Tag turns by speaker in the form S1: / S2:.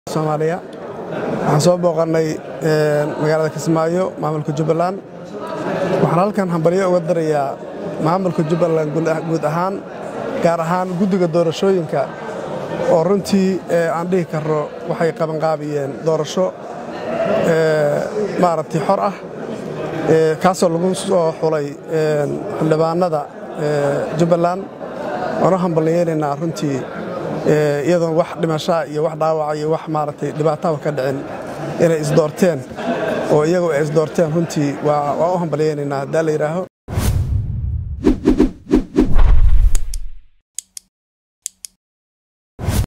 S1: soomaaliya waxaan soo booqannay magaalada kismaayo maamulka jubbaland waxaan halkan hambalyo uga darayaa maamulka jubbaland guud ahaan gaar ahaan guddiga doorashooyinka oo runtii aan dhihi karno waxay qabanqaabiyeen doorasho maaragtay xor ah kaasoo lagu soo xulay xildhibaanada jubbaland waanu hambalyeelaynaa runtii iyadoon wax dhimashaa iyo wax dhaawaca iyo wax maaragtay dhibaataba ka dhicin inay isdoorteen oo iyagu ay isdoorteen runtii waa u hambalyeynaynaa haddaa la yidhaaho